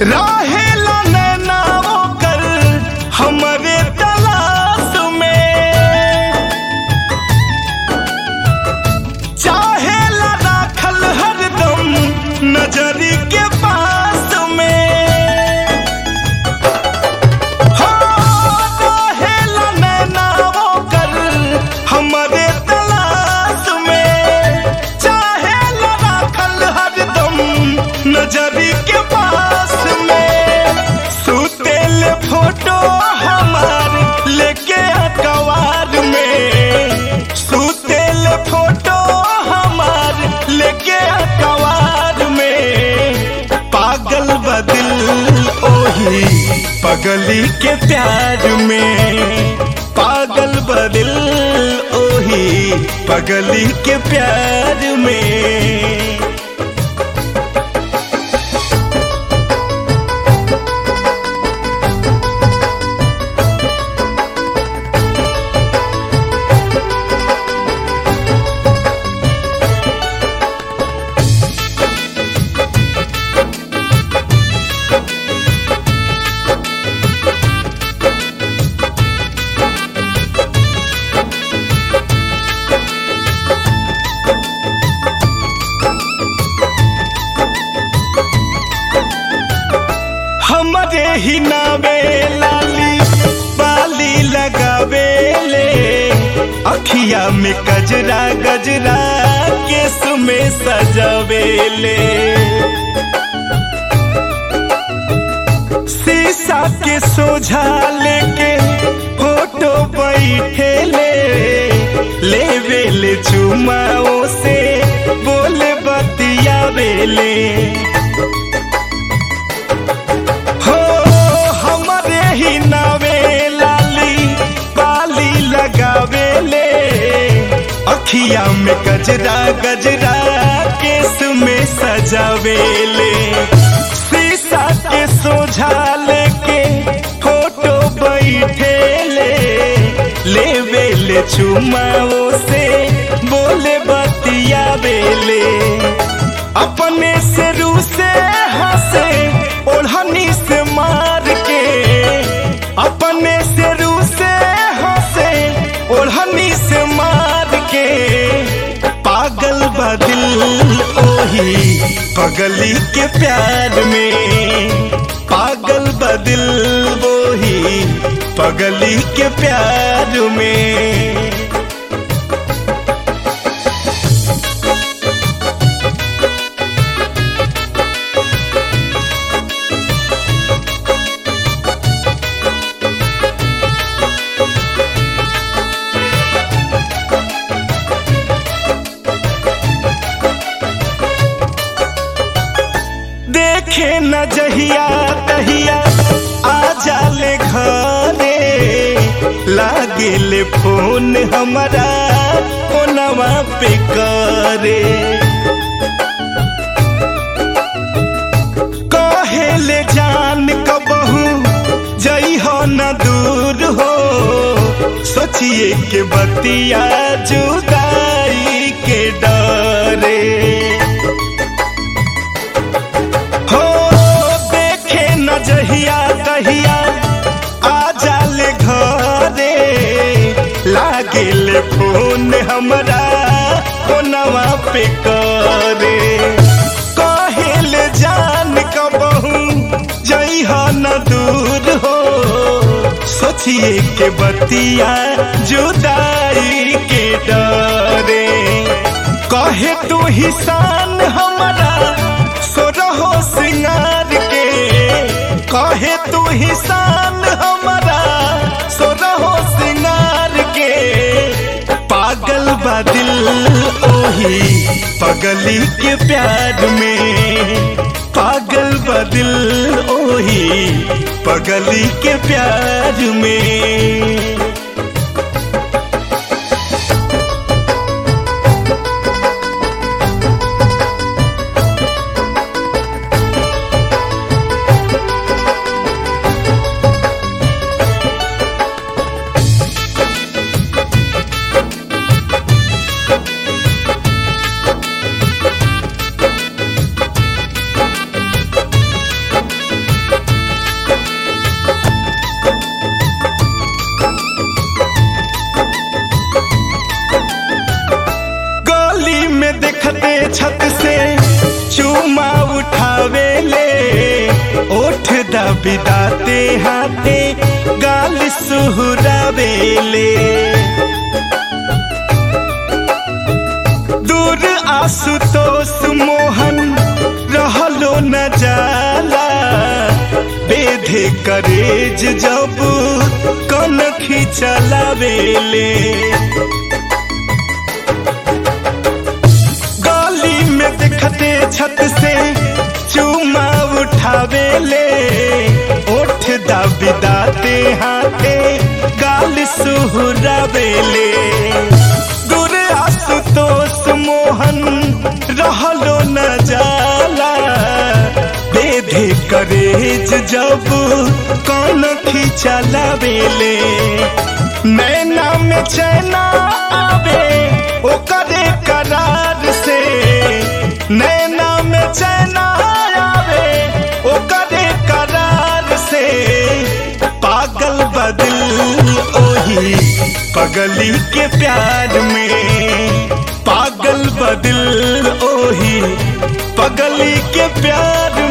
रहेला नैना ओकर हमरे तलाश में चाहेला राखल हरदम नजरी के पास में हो रहेला नैना ओकर हमरे तलाश में चाहेला राखल हरदम नजरी के पास में सुतेल फोटो हमार लेके अखबार में सुतेल फोटो हमार लेके अखबार में पागल बदिल ओही पगली के प्यार में पागल बदिल ओही पगली के प्यार में हमरे ही नावे लाली बाली लगावे ले अखिया में गजरा गजरा केस में सजावे ले शीशा के सोझा लेके फोटो बैठे ले लेवे ले चुमाओ से बोले बतियावे ले हो हमरे ही नावे लाली बाली लगावे ले अखिया में गजरा गजरा केस में सजावे ले शीशा के सोझा लेके फोटो बैठे ले लेवे ले चुमाओ से बोले बतियावे ले अपने से रू से हंसे ओढ़नी से मार के अपने से रू से हंसे ओढ़नी से मार के पागल बदिल ओही पगली के प्यार में पागल बदिल वही पगली के प्यार में देखे न जहिया तहिया आ जाले घरे लागे ले फोन हमारा फोनवा पे करे कहे ले जान कबहू जई हो न दूर हो सोचिए के बतिया जुदाई के डरे हो देखे न जहिया कहिया आ जाले घरे लागे ले फोन हमरा फोनवा पे करे कहे ले जान कबहू जई हो न दूर हो सोचिए के बतिया जुदाई के डरे कहे तू ही शान हमारा सो रहो सिंगार के कहे तू ही शान हमारा सो रहो सिंगार के पागल बदिल ओही पगली के प्यार में पागल बदिल ओही पगली के प्यार में दाबी दाते हाथे गाल सुहरावेले दूर आशुतोष मोहन रहलो न जाला बेधे करेज जब कन खिचलावेले गली में देखते छत से चूमा उठावेले ओठ दाबी दाते हाथे गाल सुहरावेले दूर आशुतोष मोहन रहलो न जाला बेधे करेज जब कौन खिचलावेले नैना में चैना आवे ओकरे करार से नैना में चैना आवे ओकरे करार से पागल बदल ओही पगली के प्यार में पागल बदल ओही पगली के प्यार